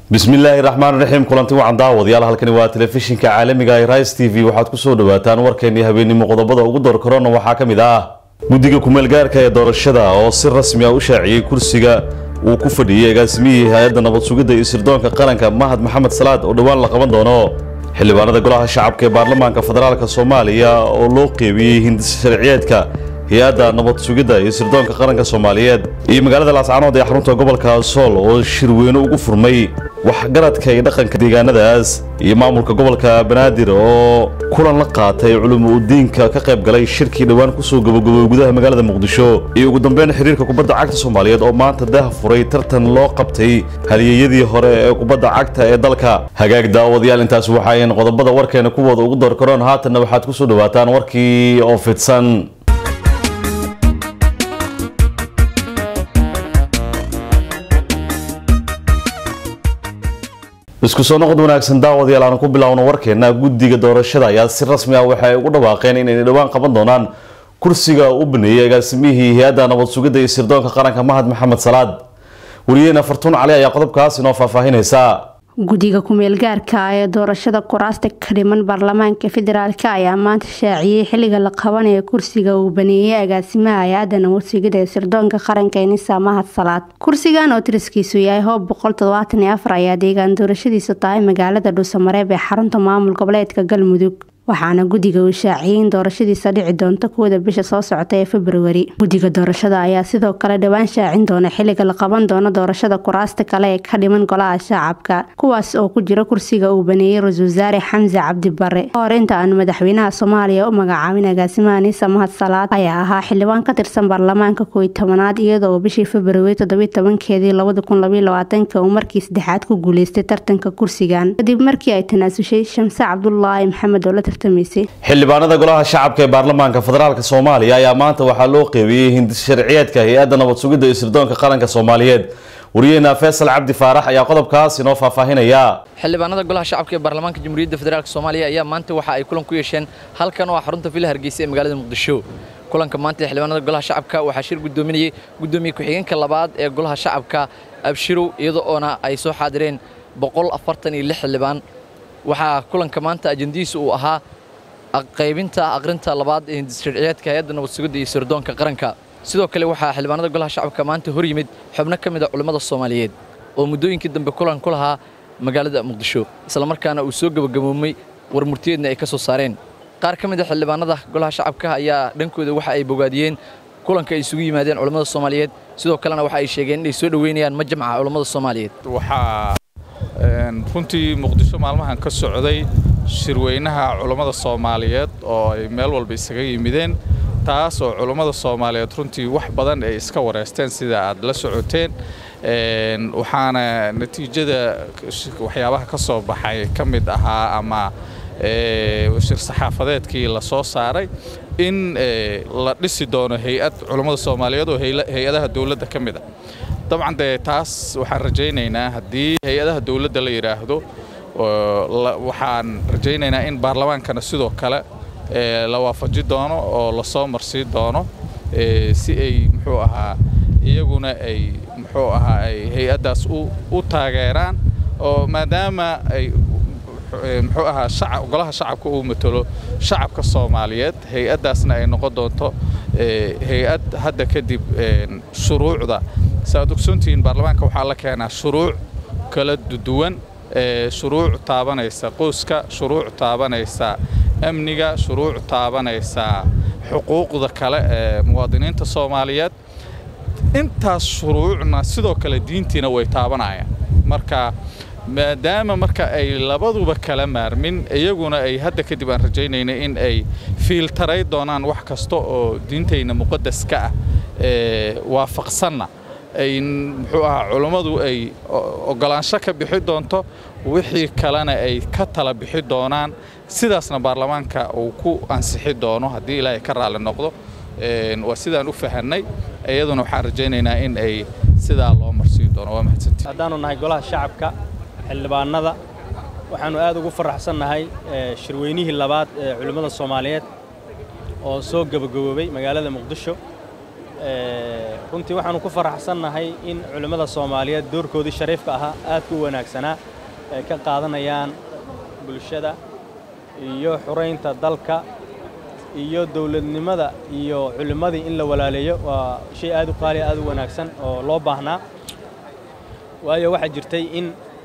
bismillaahi raxmaan raxiim kulanti wacan daawadayaal halkani waa telefishinka caalamiga ee rise t v waxaad kusoo dhawaataan warkeennii habeenimo qodobada ugu door korona waxaa ka mid ah guddiga kumeelgaarka ee doorashada oo si rasmi ah u shaaciyey kursiga uu ku fadhiyey agaasimihii hay-adda nabad sugidda iyo sirdoonka qaranka mahad maxamed salaad oo dhowaan la qaban doono xildhibaanada golaha shacabka ee baarlamaanka federaalk soomaaliya oo loo qeybiyey hindis sharciyeedka hay-adda nabad sugidda iyo sirdoonka qaranka soomaaliyeed iyo magaalada laascanood ee xarunta gobolka sool oo shirweyne ugu furmay waxgaradka iyo dhaqanka deegaanadaas iyo maamulka gobolka banaadir oo kulan la qaatay culimo udiinka ka qayb galay shirkii dhowaan kusoo gabagabooy gudaha magaalada muqdisho iyo ugu dambeyn xiriirka kubadda cagta soomaaliyeed oo maanta dah furay tartan loo qabtay halyeeyadii hore ee kubadda cagta ee dalka hagaag daawadayaal intaas waxaayn qodobada warkeena kuwooda ugu door karoon haatanna waxaad kusoo dhawaataan warkii oo fidsan isku soo noqod wanaagsan daawadayaal aan ku bilaawno warkeena guddiga doorashada ayaa si rasmi ah waxay ugu dhawaaqeen inay dhowaan qaban doonaan kursiga u baneeyey agaasimihii hay-adda nabad sugidda iyo sirdoonka qaranka mahad maxamed salaad wariyeena fartuun cali ayaa qodobkaas inoo faahfaahinaysa guddiga ku-meelgaarka ee doorashada kuraasta ka dhiman baarlamaanka federaalk ayaa maanta shaaciyey xilliga la qabanayo kursiga uu baneeyey agaasimaha hay-adda nabadsigida ee sirdoonka qaranka enisa mahad salaad kursigan oo tiriskiisu yahay hoob boqol todobaatan iyo afar ayaa deegaan doorashadiisu tahay magaalada dhuusamareeb ee xarunta maamul goboleedka galmudug waxaana guddiga uu shaaciyey in doorashadiisa dhici doonto kuwada bisha soo socota ee februari guddiga doorashada ayaa sidoo kale dhowaan shaacin doona xilliga la qaban doono doorashada kuraasta kale ee ka dhiman golaha shacabka kuwaas oo ku jira kursiga uu baneeyey ra-isul wasaare xamse cabdi bare kahor inta aan madaxweynaha soomaaliya u magacaabin agaasimaha niisa mahad salaad ayaa ahaa xildhibaan ka tirsan baarlamaanka kooiy tobanaad iyadoo bishii februari toddobiy tobankeedii labada kun labaiy labaatanka uu markii saddexaad ku guuleystay tartanka kursigan kadib markii ay tanaasushay shamse cabdulaahi maxamed oo la xildhibaanada golaha shacabka ee baarlamaanka federaalk soomaaliya ayaa maanta waxaa loo qeybiyey hindis sharciyeedka hay-adda nabad sugidda iyo sirdoonka qaranka soomaaliyeed wariyeena faysal cabdi faarax ayaa qodobkaas inoo faahfaahinaya xildhibaanada golaha shacabka ee baarlamaanka jamhuuriyadda federaalk soomaaliya ayaa maanta waxa ay kulan ku yeesheen halkan oo ah xarunta villa hargeysa ee magaalada muqdisho kulanka maanta ee xildhibaanada golaha shacabka waxaa shir guddoominayay guddoomiye ku-xigeenka labaad ee golaha shacabka abshirow iyada oona ay soo xaadireen boqol afartan iyo lix xildhibaan waxaa kulanka maanta ajendihiisa uu ahaa qaybinta aqrinta labaad ee hindissharciyeedka hay-adda nabad sugidda iyo sirdoonka qaranka sidoo kale waxaa xildhibaanada golaha shacabka maanta hor yimid xubno ka mid a culimmada soomaaliyeed oo muddooyinkii dambe kulan ku lahaa magaalada muqdisho islamarkaana uu soo gebagaboomay war murtiyeedna ay ka soo saareen qaar ka mid a xildhibaanada golaha shacabka ayaa dhankooda waxa ay bogaadiyeen kulanka ay isugu yimaadeen culimmada soomaaliyeed sidoo kalena waxa ay sheegeen inay soo dhoweynayaan majamca culimmada soomaaliyeed runtii muqdisho maalmahan ka socday shirweynaha culummada soomaaliyeed oo ay meel walba isaga yimideen taas oo culummada soomaaliyeed runtii wax badan ay iska wareysteen sida aad la socoteen waxaana natiijada waxyaabaha ka soo baxay ka mid ahaa ama shir saxaafadeedkii la soo saaray in la dhisi doono hay-ad culummada soomaaliyeed oo hay-adaha dowladda ka mid a dabcan dee taas waxaan rajaynaynaa haddii hay-adaha dowladda la yidhaahdo waxaan rajaynaynaa in baarlamaankana sidoo kale la waafaji doono oo lasoo marsii doono si ay muxuu ahaa iyaguna ay muxuu ahaa ay hay-addaas u taageeraan oo maadaama ay muxuu ahaa golaha shacabka uu matalo shacabka soomaaliyeed hay-addaasna ay noqon doonto hay-ad hadda kadib shuruucda saaad ogsoontihiin baarlamaanka waxaa la keenaa shuruuc kala duwan shuruuc taabanaysa qoyska shuruuc taabanaysa amniga shuruuc taabanaysa xuquuqda kale ee muwaadiniinta soomaaliyeed intaas shuruucna sidoo kale diintiina way taabanayaan marka maadaama marka ay labaduba kala maarmin iyaguna ay hadda kadib aan rajaynayna in ay fiiltaray doonaan wax kasta oo diintayna muqadaska ah waafaqsanna ay muxuu ahaa culummadu ay oggolaansho ka bixi doonto wixii kalena ay ka tala bixi doonaan sidaasna baarlamaanka uu ku ansixi doono haddii ilaahay ka raalli noqdo waa sidaan u fahannay iyaduna waxaan rajaynaynaa in ay sidaa loo marsii doono waa mahadsantii haddaannu nahay golaha shacabka xildhibaannada waxaannu aad ugu faraxsannahay shirweynihii labaad ee culimmada soomaaliyeed oo soo gebagaboobay magaalada muqdisho runtii waxaanu ku faraxsannahay in culimmada soomaaliyeed doorkoodii shariifka ahaa aadka u wanaagsanaa ay ka qaadanayaan bulshada iyo xuraynta dalka iyo dowladnimada iyo culimmadii in la walaaleeyo waa shay aad u qaaliya aad u wanaagsan oo loo baahnaa waayo waxaa jirtay in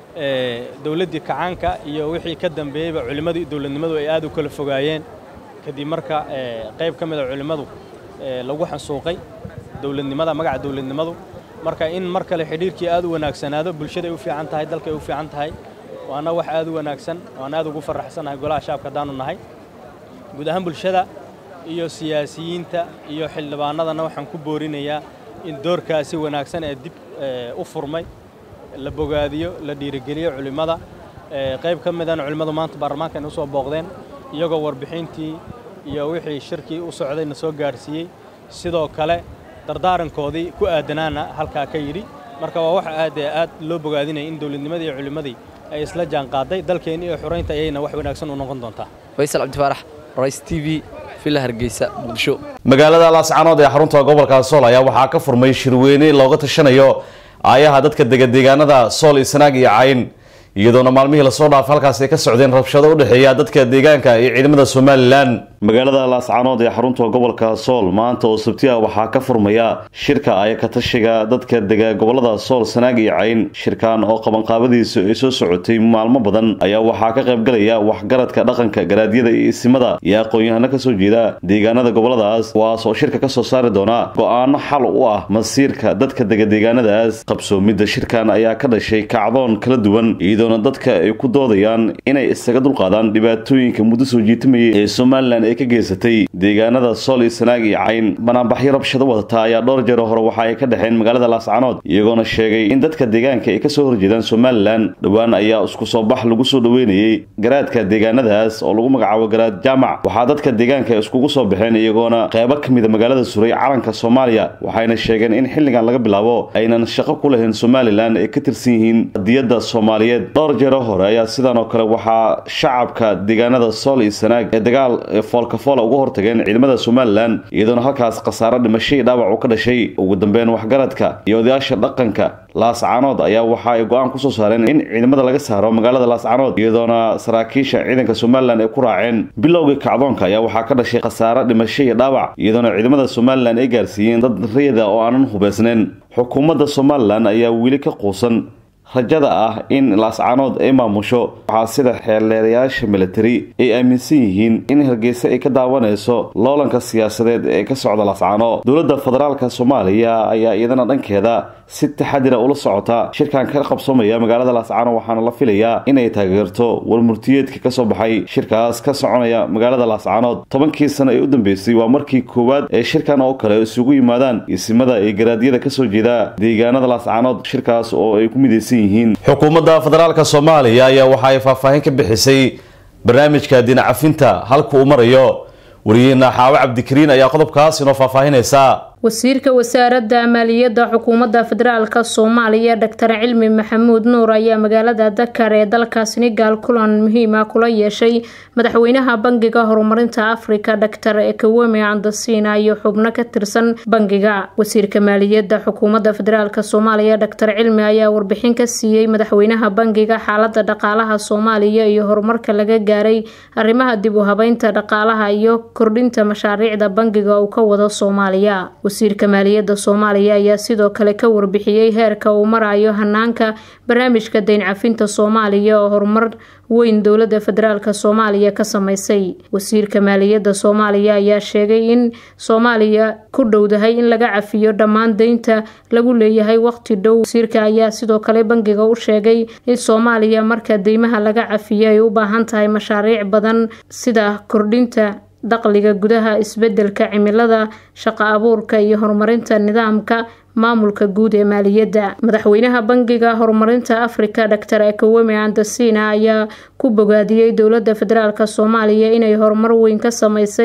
dowladdii kacaanka iyo wixii ka dambeeyeyba culimmadu iyo dowladnimadu ay aad u kala fogaayeen kadib marka qayb ka mida culimmadu lagu xasuuqay dowladnimada magaca dowladnimadu marka in mar kale xidhiirkii aad u wanaagsanaado bulshaday u fiican tahay dalkay u fiican tahay waana wax aad u wanaagsan waan aad ugu faraxsannahay golaha shacabka haddaanu nahay guud ahaan bulshada iyo siyaasiyiinta iyo xildhibaanadana waxaan ku boorinayaa in doorkaasi wanaagsan ee dib u furmay la bogaadiyo la dhiirigeliyo culimmada qayb ka midana culimmadu maanta baarlamaanka ay usoo booqdeen iyagoo warbixintii iyo wixii shirkii u socdayna soo gaadhsiiyey sidoo kale dardaarankoodii ku aadanaana halkaa ka yidhi marka waa wax aad ee aad loo bogaadinaya in dowladnimadii iyo culimmadii ay isla jaan qaaday dalkeenni iyo xuraynta ayayna wax wanaagsan u noqon doontaa faysal cabdifaarax rais t v villa hargeysa muqdisho magaalada laascanood ee xarunta gobolka sool ayaa waxaa ka furmay shirweyne looga tashanayo aayaha dadka degadeegaanada sool isnaag iyo cayn iyadoona maalmihii lasoo dhaafay halkaas ay ka socdeen rabshado u dhexeeya dadka deegaanka iyo ciidamada somalilan magaalada laascanood ee xarunta gobolka sool maanta oo sabti ah waxaa ka furmaya shirka aya ka tashiga dadka dega gobolada sool sanaag iyo cayn shirkan oo qabanqaabadiisu ay soo socotay maalmo badan ayaa waxaa ka qaybgalaya waxgaradka dhaqanka garaadyada iyo isimada iyo aqoon-yahano kasoo jeeda deegaanada goboladaas kuwaas oo shirka kasoo saari doona go-aano xal u ah masiirka dadka dega deegaanadaas qabsoomidda shirkan ayaa ka dhashay kacdoon kala duwan iyadoona dadka ay ku doodayaan inay isaga dulqaadaan dhibaatooyinka muddo soo jiitamayay ee somalilan ay ka geysatay deegaanada sool iyo sanaag iyo cayn banaanbaxyo rabshado wadata ayaa dhowr jeer hore waxa ay ka dhexeen magaalada laascanood iyagoona sheegay in dadka deegaanka ay kasoo horjeedaan somalilan dhowaan ayaa isku soo bax lagu soo dhaweynayay garaadka deegaanadaas oo lagu magacaabo garaad jaamac waxaa dadka deegaanka iskugu soo baxeen iyagoona qeybo ka mida magaalada suray calanka soomaaliya waxayna sheegeen in xilligan laga bilaabo aynan shaqo ku lahayn somalilan ay ka tirsan yihiin qadiyadda soomaaliyeed dhowr jeero hore ayaa sidan oo kale waxaa shacabka deegaanada sool iyo sanaag ee dagaal foolkafoola uga hortageen ciidamada somalilan iyadoona halkaas khasaaro dhimasho iyo dhaawac u ka dhashay ugu dambeyn waxgaradka iyo odayaasha dhaqanka laascanood ayaa waxa ay go-aan kusoo saareen in ciidamada laga saaro magaalada laascanood iyadoona saraakiisha ciidanka somalilan ay ku raaceen bilowgii kacdoonka ayaa waxaa ka dhashay khasaaro dhimasho iyo dhaawac iyadoona ciidamada somalilan ay gaarsiiyeen dad rayada oo aanan hubeysnayn xukuumadda somalilan ayaa weli ka quusan rajada ah in laascanood ay maamusho waxaa sida xeelleerayaasha militari ay aaminsan yihiin in hargeysa ay ka daawanayso loolanka siyaasadeed ee ka socda laascano dowladda federaalka soomaaliya ayaa iyadana dhankeeda si taxadira ula socota shirkan ka qabsoomaya magaalada laascano waxaana la filayaa inay taageerto warmurtiyeedka kasoo baxay shirkaas ka soconaya magaalada laascanood tobankii sano ee u dambeysay waa markii koowaad ee shirkan oo kale isugu yimaadaan isimada iyo garaadyada kasoo jeeda deegaanada laascanood shirkaas oo ay ku midaysan yihiin xukuumadda federaalka soomaaliya ayaa waxa ay faahfaahin ka bixisay barnaamijka dinacafinta halka uu marayo wariyeena xaawo cabdikariin ayaa qodobkaas inoo faahfaahinaysa wasiirka wasaaradda maaliyadda xukuumadda federaalk soomaaliya doctor cilmi maxamuud nuur ayaa magaalada dakar ee dalka senegal kulan muhiima kula yeeshay madaxweynaha bangiga horumarinta afrika doctor ekaweme andasina iyo xubno ka tirsan bangiga wasiirka maaliyadda xukuumadda federaalk soomaaliya doctor cilmi ayaa warbixin ka siiyey madaxweynaha bangiga xaalada dhaqaalaha soomaaliya iyo horumarka laga gaaray arrimaha dib u habeynta dhaqaalaha iyo kordhinta mashaariicda bangiga uu ka wado soomaaliya wasiirka maaliyadda soomaaliya ayaa sidoo kale ka warbixiyey heerka uu marayo hanaanka barnaamijka dayn cafinta soomaaliya oo horumar weyn dowladda federaalk soomaaliya ka sameysay wasiirka maaliyadda soomaaliya ayaa sheegay in soomaaliya ku dhowdahay in laga cafiyo dhammaan deynta lagu leeyahay waqti dhow wasiirka ayaa sidoo kale bangiga u sheegay in soomaaliya marka deymaha laga cafiyo ay u baahan tahay mashaariic badan sida kordhinta dakhliga gudaha isbedelka cimilada shaqo abuurka iyo horumarinta nidaamka maamulka guud ee maaliyadda madaxweynaha bangiga horumarinta afrika doctor ekaweme andasina ayaa ku bogaadiyey dowladda federaalk soomaaliya inay horumar weyn ka sameysay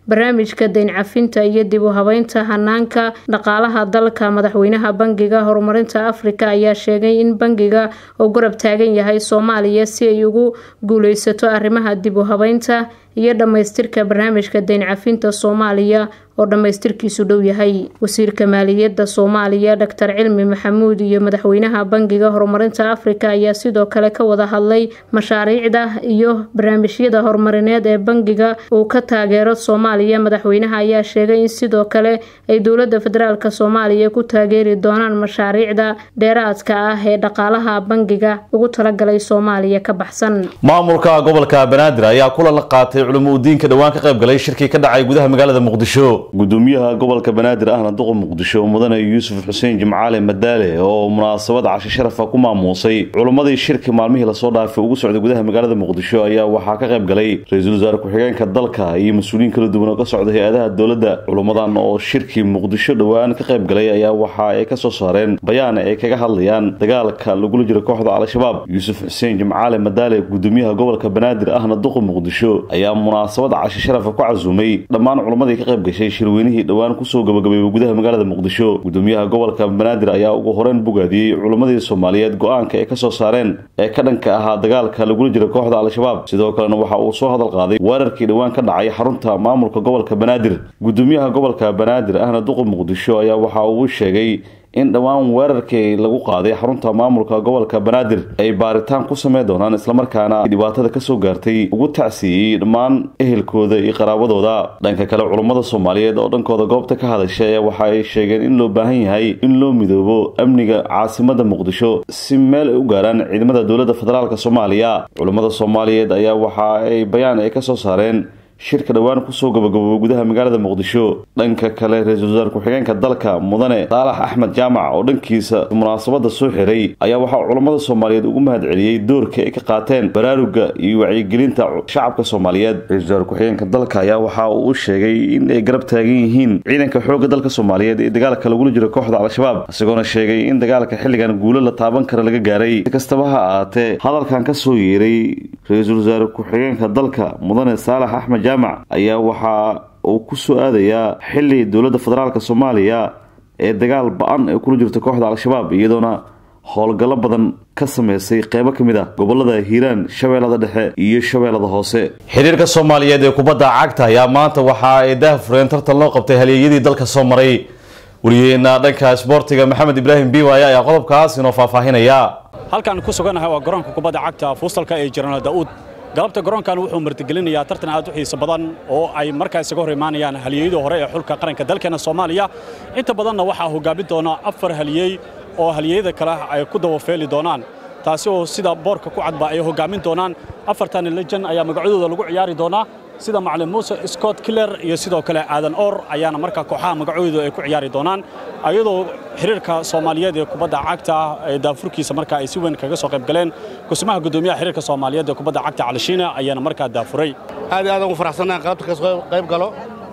barnaamijka dayn cafinta iyo dib u habeynta hanaanka dhaqaalaha dalka madaxweynaha bangiga horumarinta afrika ayaa sheegay in bangiga uu garab taagan yahay soomaaliya si ay ugu guuleysato arrimaha dib u habeynta iyo dhammaystirka barnaamijka dayn cafinta soomaaliya oo dhammaystirkiisu dhow yahay wasiirka maaliyadda soomaaliya doctor cilmi maxamuud iyo madaxweynaha bangiga horumarinta afrika ayaa sidoo kale ka wada hadlay mashaariicda iyo barnaamijyada horumarineed ee bangiga uu ka taageero soomaaliya madaxweynaha ayaa sheegay in sidoo kale ay dowlada federaalk soomaaliya ku taageeri doonaan mashaariicda dheeraadka ah ee dhaqaalaha bangiga ugu talagalay soomaaliya ka baxsan maamulka gobolka banaadir ayaa kulan la qaatay culimo udiinka dhowaan ka qayb galay shirkii ka dhacay gudaha magaalada muqdisho gudoomiyaha gobolka banaadir ahna duqa muqdisho mudane yuusuf xuseen jimcaale madaale oo munaasabad cashe sharafa ku maamuusay culimmadii shirki maalmihii lasoo dhaafay ugu socday gudaha magaalada muqdisho ayaa waxaa ka qayb galay ra-iisul wasaare ku-xigeenka dalka iyo mas-uuliyiin kala duwan oo ka socda hay-adaha dowladda culimmadan oo shirkii muqdisho dhowaan ka qayb galay ayaa waxa ay kasoo saareen bayaan ay kaga hadlayaan dagaalka lagula jiro kooxda al-shabaab yuusuf xuseen jimcaale madaale gudoomiyaha gobolka banaadir ahna duqa muqdisho ayaa munaasabad cashe sharafa ku casuumay dhammaan culimmadii ka qayb gashay shirweynihii dhowaan kusoo gabagabeeyay gudaha magaalada muqdisho gudoomiyaha gobolka banaadir ayaa ugu horeyn bogaadiyey culimmadii soomaaliyeed go-aanka ay kasoo saareen ee ka dhanka ahaa dagaalka lagula jiro kooxda al-shabaab sidoo kalena waxa uu soo hadal qaaday weerarkii dhowaan ka dhacay xarunta maamulka gobolka banaadir gudoomiyaha gobolka banaadir ahna duqa muqdisho ayaa waxa uu sheegay in dhowaan weerarkii lagu qaaday xarunta maamulka gobolka banaadir ay baaritaan ku sameyn doonaan islamarkaana dhibaatada kasoo gaartay ugu tacsiiyey dhammaan ehelkooda iyo qaraabadooda dhanka kale culummada soomaaliyeed oo dhankooda goobta ka hadashay ayaa waxa ay sheegeen in loo baahan yahay in loo midoobo amniga caasimada muqdisho si meel ay u gaaraan ciidamada dowladda federaalk soomaaliya culummada soomaaliyeed ayaa waxa ay bayaan ay kasoo saareen shirka dhowaan kusoo gabagabooba gudaha magaalada muqdisho dhanka kale ra-iisul wasaare ku-xigeenka dalka mudane saalax axmed jaamac oo dhankiisa munaasabada soo xiray ayaa waxaa culammada soomaaliyeed ugu mahad celiyey doorka ay ka qaateen baraaruga iyo wacyigelinta shacabka soomaaliyeed ra-isul wasaare ku-xigeenka dalka ayaa waxa uu u sheegay in ay garab taagan yihiin ciidanka xoogga dalka soomaaliyeed ee dagaalka lagula jiro kooxda al-shabaab isagoona sheegay in dagaalka xilligan guulo la taaban kara laga gaaray si kastaba ha ahaatee hadalkan kasoo yeeray ra-iisul wasaare ku-xigeenka dalka mudane saalax axmed jaamac ayaa waxa uu ku soo aadayaa xili dowladda federaalk soomaaliya ee dagaal ba-an ay kula jirto kooxda al-shabaab iyadoona howlgallo badan ka sameysay qeybo ka mid ah gobolada hiiraan shabeellada dhexe iyo shabeellada hoose xiriirka soomaaliyeed ee kubadda cagta ayaa maanta waxa ay daahfureen tartan loo qabtay halyeeyadii dalka soo maray wariyeena dhanka isboortiga maxamed ibraahim biwaaya ayaa qodobkaas inoo faahfaahinaya halkaan ku sugannahay waa garoonka kubadda cagta fuustalka ee jirana daa'uud galabta garoonkan wuxuu martigelinayaa tartan aad u xiiso badan oo ay markaa isaga hor imaanayaan halyeeyadii hore ee xulka qaranka dalkeena soomaaliya inta badanna waxaa hogaamin doona afar halyeey oo halyeeyada kale ay ku dawafeeli doonaan taasi oo sida boorka ku cadba ay hogaamin doonaan afartan lejan ayaa magacadooda lagu ciyaari doonaa sida macalin muuse scott killer iyo sidoo kale aadan or ayaana markaa kooxaha magacoodu ay ku ciyaari doonaan ayadoo xiriirka soomaaliyeed ee kubadda cagta ee daafurkiisa markaa ay si weyn kaga soo qayb galeen kusimaha gudoomiyaha xiriirka soomaaliyeed ee kubadda cagta calishiina ayaana markaa daafuray aad iyo aad ugu faraxsannahay qaybta ka soo qayb galo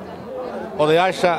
odayaasha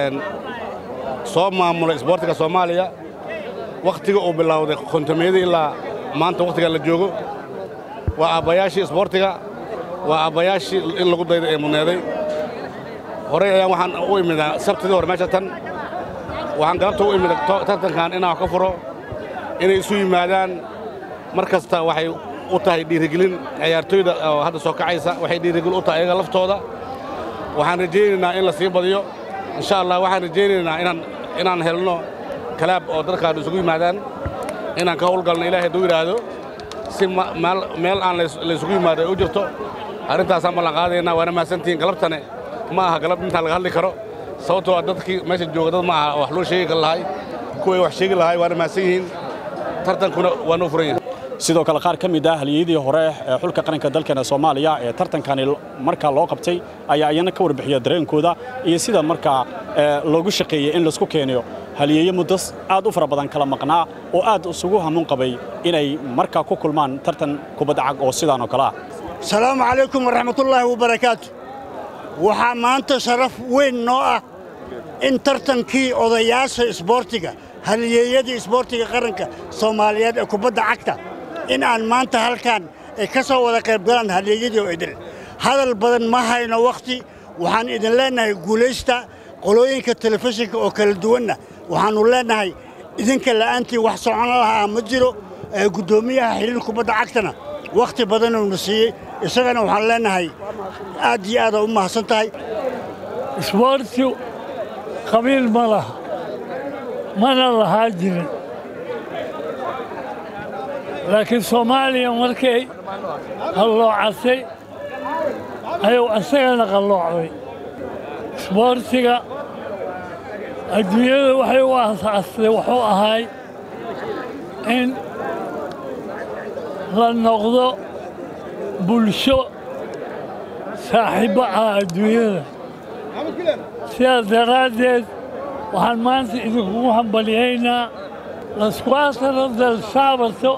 soo maamula isboortiga soomaaliya wakhtiga uu bilowday kontomiyadii ilaa maanta wakhtiga la joogo waa aabbayaashii isboortiga waa aabbayaashii in lagu dayda ee mudneeday horey ayaan waxaan u imidaa sabtidii hore meesha tan waxaan galabta u imida tartankan inaan wax ka furo inay isu yimaadaan mar kasta waxay u tahay dhiirigelin ciyaartooyda oo hadda soo kacaysa waxay dhiirigelin u tahay ayaga laftooda waxaan rajaynaynaa in la sii badiyo insha allah waxaan rajaynaynaa inaan inaan helno kalaab oo dadkaan isugu yimaadaan inaan ka howlgalno ilaahay hadduu yidhaahdo si meel aan laysugu yimaado ay u jirto arrintaasaan ballan qaadaynaa waana mahadsantihiin galabtane ma aha galab intaan laga hadli karo sababtoo a dadkii meesha jooga dad ma aha wax loo sheegi lahay kuway wax sheegi lahay waana mahadsan yihiin tartankuna waa noo furan yahay sidoo kale qaar ka mid ah halyeeyadii hore ee xulka qaranka dalkeena soomaaliya ee tartankani markaa loo qabtay ayaa iyana ka warbixiya dareenkooda iyo sida markaa loogu shaqeeyey in laisku keeniyo halyeeye muddo aad u fara badan kala maqnaa oo aad isugu hamuun qabay inay markaa ku kulmaan tartan kubadda cag oo sidaan oo kale ah asalaamu calaykum waraxmatullaahi wabarakaatu waxaa maanta sharaf weyn noo ah in tartankii odayaasha isboortiga halyeeyadii isboortiga qaranka soomaaliyeed ee kubadda cagta in aan maanta halkan ay ka soo wada qayb galaan halyeeyadii oo idil hadal badan ma hayno wakhti waxaan idin leennahay guulaysta qolooyinka telefishinka oo kala duwanna waxaannu leennahay idinka la'aantii wax socon lahaa ma jiro guddoomiyaha xiriir kubadda cagtana wakhti badanuna siiyey isagana waxaan leennahay aad iyo aada u mahadsan tahay isboortu qabiil ma laha mana lahaa jirin laakiin soomaaliya markay qalloocatay ayuu isagana qalloocday isboortiga adduunyada waxay u aasaastay wuxuu ahay in la noqdo bulsho saaxiibbo ah adduunyada sidaas daraaddeed waxaan maanta idinkugu hambalyaynaa lasquatro del sabato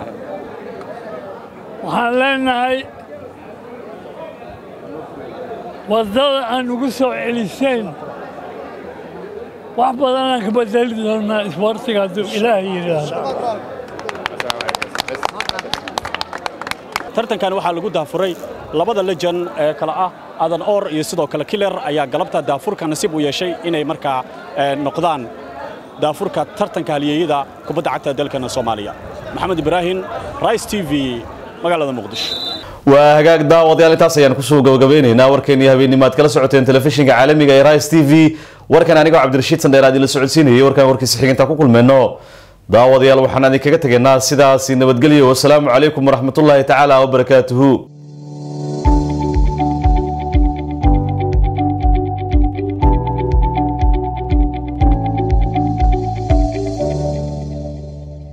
waxaan leennahay waddada aan ugu soo celiseen wax badanaan ka bedeli doonnaa isboortiga hadduu ilaah yidhaahdo tartankan waxaa lagu daafuray labada lejan ee kale ah adan or iyo sidoo kale kiler ayaa galabta daafurka nasiib u yeeshay inay markaa noqdaan daafurka tartanka halyeeyada kubadda cagta dalkana soomaaliya maxamed ibraahim rice t v magaalada muqdisho waa hagaag daawadayaal intaas ayaan kusoo gabagabeynaynaa warkeennii habeenimaad kala socoteen telefishinka caalamiga ee rice t v warkan anigoo cabdirashiid sandheer aad ila socodsiinayay warkaan warkiisa xigintaa ku kulmeenno daawadayaal waxaan idinkaga tegaynaa sidaasi nabadgelyo wasalaamu calaykum waraxmatullaahi tacaala wabarakaatuhu